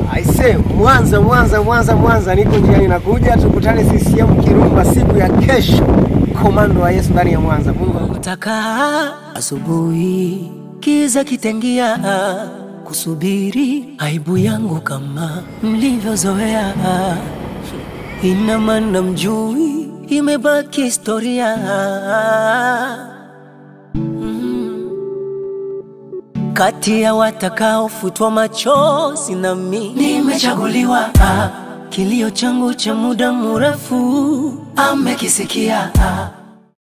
Aise, Mwanza, Mwanza, Mwanza, Mwanza, niko njiani nakuja, tukutane CCM Kirumba siku ya kesho. Komando wa Yesu ndani ya Mwanza. Mungu Taka asubuhi kiza kitengia, kusubiri aibu yangu kama mlivyozoea. Ina maana mjui, imebaki historia. Mm. Kati ya watakaofutwa machozi na mimi nimechaguliwa. Kilio changu cha muda mrefu amekisikia